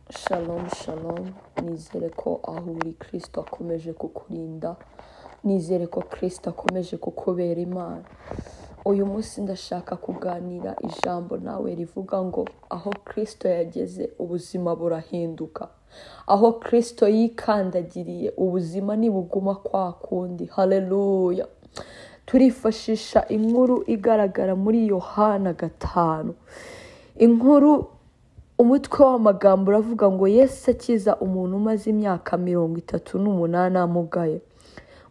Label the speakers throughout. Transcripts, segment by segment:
Speaker 1: Shalom, shalom. Nizere ko aho uri kirisito akomeje kukurinda. Nizere ko kirisito akomeje kukubera imana. Uyu munsi ndashaka kuganira ijambo nawe rivuga ngo aho kirisito yageze ubuzima burahinduka. Aho kirisito yikandagiriye ubuzima ntibuguma kwa kundi. Haleluya. Turifashisha inkuru igaragara muri Yohana gatanu. Inkuru umutwe w'amagambo uravuga ngo Yesu akiza umuntu umaze imyaka mirongo itatu n'umunani amugaye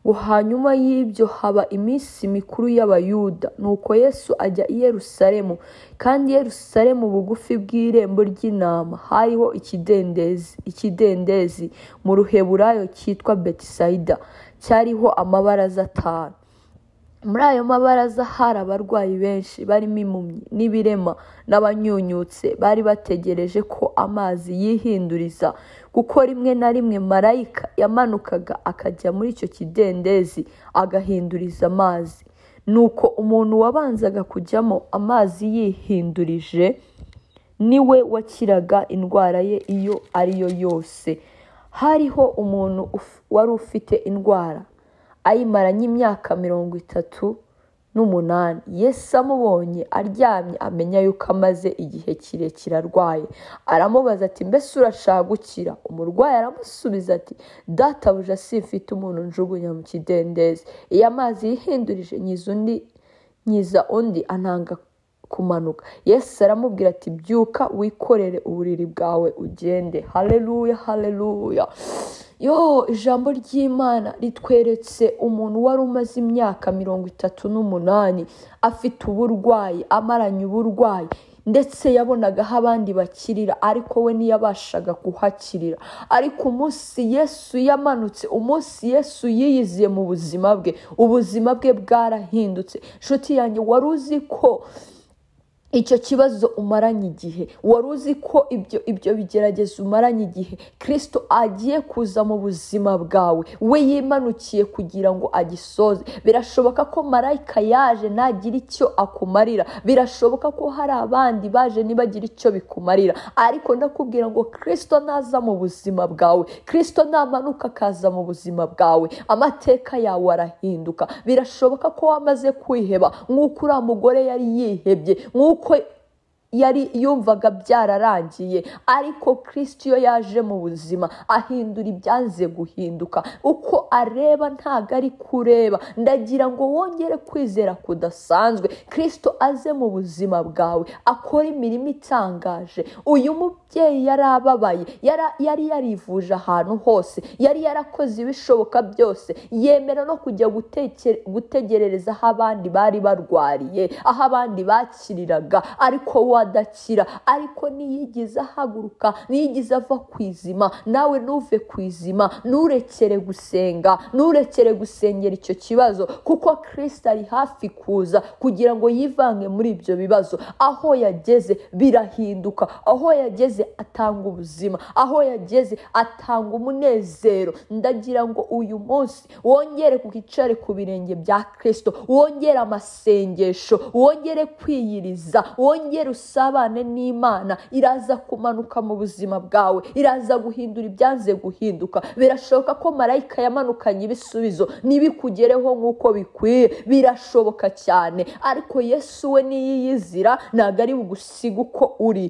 Speaker 1: ngo hanyuma y'ibyo haba iminsi mikuru y'abayuda nuko Yesu ajya i Yerusalemu kandi i Yerusalemu bugufi bw'irembo ry'intama hariho ikidendezi ikidendezi mu ruheburayo cyitwa Betisaida cyariho amabaraza atanu muri ayo mabaraza hari abarwayi benshi barimo impumyi n'ibirema n'abanyunyutse bari bategereje ko amazi yihinduriza kuko rimwe na rimwe marayika yamanukaga akajya muri icyo kidendezi agahinduriza amazi nuko umuntu wabanzaga kujyamo amazi yihindurije niwe wakiraga indwara ye iyo ariyo yose hariho umuntu uf- wari ufite indwara ayimaranye imyaka mirongo itatu n'umunani yesu amubonye aryamye amenya yuko amaze igihe kirekire arwaye aramubaza ati mbese urashaka gukira umurwayi aramusubiza ati databuja simfite umuntu njugunya mu kidendezi iyo amazi yihindurije nyiza undi nyiza undi antanga kumanuka yesu aramubwira ati byuka wikorere uburiri bwawe ugende haleluya haleluya yo ijambo ry'imana ritweretse umuntu wari umaze imyaka mirongo itatu n'umunani afite uburwayi amaranye uburwayi ndetse yabonaga aho abandi bakirira ariko we ntiyabashaga kuhakirira ariko umunsi yesu yamanutse umunsi yesu yiyiziye mu buzima bwe ubuzima bwe bwarahindutse nshuti yanjye wari uzi ko icyo kibazo umaranye igihe wari uzi ko ibyo ibyo bigerageza umaranye igihe kirisito agiye kuza mu buzima bwawe we yimanukiye kugira ngo agisoze birashoboka ko marayika yaje ntagire icyo akumarira birashoboka ko hari abandi baje ntibagire icyo bikumarira ariko ndakubwira ngo kirisito naza mu buzima bwawe kirisito namanuka akaza mu buzima bwawe amateka yawe arahinduka birashoboka ko wamaze kwiheba nk'uko uriya mugore yari yihebye nk'uko yari yumvaga byararangiye ariko kirisito iyo yaje mu buzima ahindura ibyanze guhinduka uko areba ntago ari kureba ndagira ngo wongere kwizera kudasanzwe kirisito aze mu buzima bwawe akora imirimo itangaje uyu mubyeyi yari ababaye yara- yari yarivuje ahantu hose yari yarakoze ibishoboka byose yemera no kujya gutekere- gutegerereza aho abandi bari barwariye aho abandi bakiriraga ariko we adakira ariko niyigize ahaguruka niyigize ava ku izima nawe ntuve ku izima nturekere gusenga nturekere gusengera icyo kibazo kuko kirisita ari hafi kuza kugira ngo yivange muri ibyo bibazo aho yageze birahinduka aho yageze atanga ubuzima aho yageze atanga umunezero ndagira ngo uyu munsi wongere kukicare ku birenge bya kirisito wongere amasengesho wongere kwiyiriza wongere usabane n'imana iraza kumanuka mu buzima bwawe iraza guhindura ibyanze guhinduka birashoboka ko marayika yamanukanye ibisubizo ntibikugereho nk'uko bikwiye birashoboka cyane ariko yesu we niyiyizira ntabwo ari bugusiga uko uri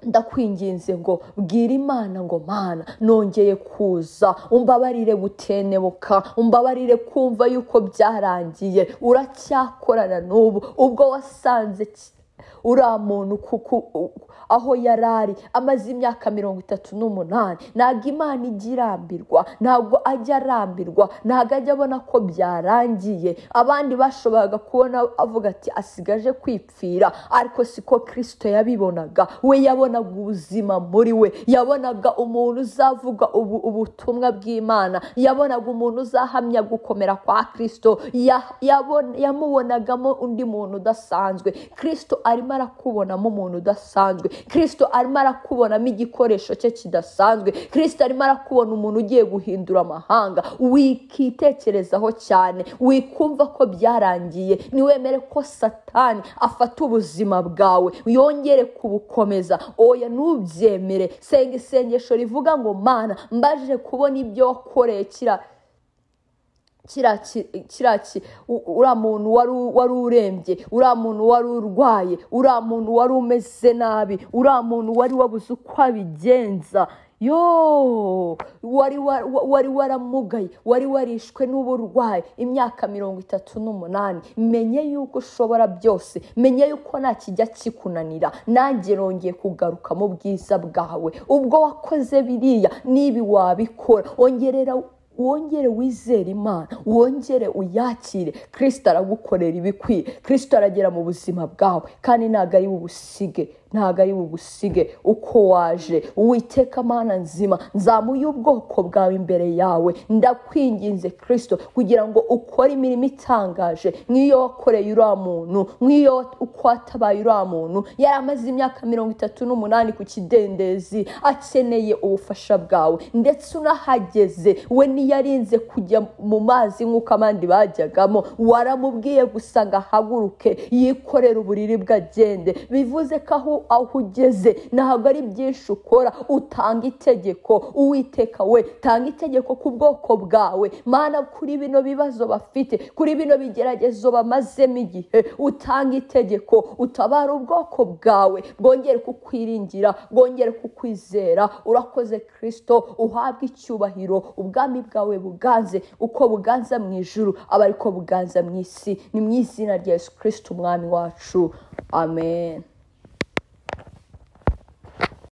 Speaker 1: ndakwinginze ngo bwira imana ngo mana nongeye kuza umbabarire gutenebuka umbabarire kumva yuko byarangiye uracyakorana n'ubu ubwo wasanze ki- uriya muntu kuku aho yari ari amaze imyaka mirongo itatu n'umunani ntabwo imana ijya irambirwa ntabwo ajya arambirwa ntabwo ajya abona ko byarangiye abandi bashoboraga kubona avuga ati asigaje kwipfira ariko siko kirisito yabibonaga we yabonaga ubuzima muri we yabonaga umuntu uzavuga ubu- ubutumwa bw'imana yabonaga umuntu uzahamya gukomera kwa kirisito Ya- yabon- yamubonagamo undi muntu udasanzwe kirisito arimo arakubonamo umuntu udasanzwe kirisito arimo arakubonamo igikoresho cye kidasanzwe kirisito arimo arakubona umuntu ugiye guhindura amahanga wikitekerezaho cyane wikumva ko byarangiye niwemere ko satani afata ubuzima bwawe yongere kubukomeza oya ntubyemere senga isengesho rivuga ngo mana mbaje kubona ibyo wakoreye kira kiriya ki uriya muntu wari urembye uriya muntu wari urwaye uriya muntu wari umeze nabi uriya muntu wari wabuze uko abigenza yo wari waramugaye wari warishwe n'uburwayi imyaka mirongo itatu n'umunani menye yuko ushobora byose menye yuko nta kijya kikunanira nanjye rongeye kugaruka mu bwiza bwawe ubwo wakoze biriya nibi wabikora ongerera wongere wizere imana wongere uyakire kirisita aragukorera ibikwiye kirisita aragera mu buzima bwawe kandi ntabwo ari bubusige ntabwo ari bugusige uko waje witeka mana nzima nzamuye ubwoko bwawe imbere yawe ndakwinginze kirisito kugira ngo ukore imirimo itangaje nk'iyo wakoreye uriya muntu nk'iyo uko watabaye uriya muntu yari amaze imyaka mirongo itatu n'umunani ku kidendezi akeneye ubufasha bwawe ndetse unahageze we ntiyarinze kujya mu mazi nk'uko abandi bajyagamo waramubwiye gusa ngo ahaguruke yikorere uburiri bwe agende bivuze ko aho aho ugeze ntabwo ari byinshi ukora utanga itegeko uwiteka we tanga itegeko ku bwoko bwawe mana kuri bino bibazo bafite kuri bino bigeragezo bamazemo igihe utanga itegeko utabara ubwoko bwawe bwongere kukwiringira bwongere kukwizera urakoze kirisito uhabwe icyubahiro ubwami bwawe buganze uko buganza mu ijuru aba ariko buganza mu isi ni mu izina rya yesu kirisito umwami wacu amen